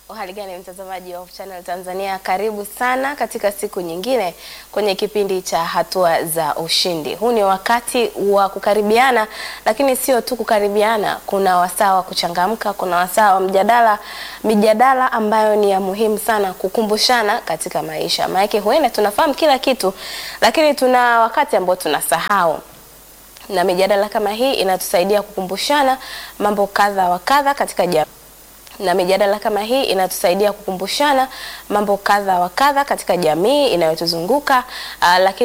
Uhali gani mtazamaji wa Hope Channel Tanzania, karibu sana katika siku nyingine kwenye kipindi cha hatua za ushindi. Huu ni wakati wa kukaribiana, lakini sio tu kukaribiana, kuna wasaa wa kuchangamka, kuna wasaa wa mjadala, mijadala ambayo ni ya muhimu sana kukumbushana katika maisha. Maana huenda tunafahamu kila kitu, lakini tuna wakati ambao tunasahau na mijadala kama hii inatusaidia kukumbushana mambo kadha wa kadha katika jamii na mijadala kama hii inatusaidia kukumbushana mambo kadha wa kadha katika jamii inayotuzunguka uh, lakini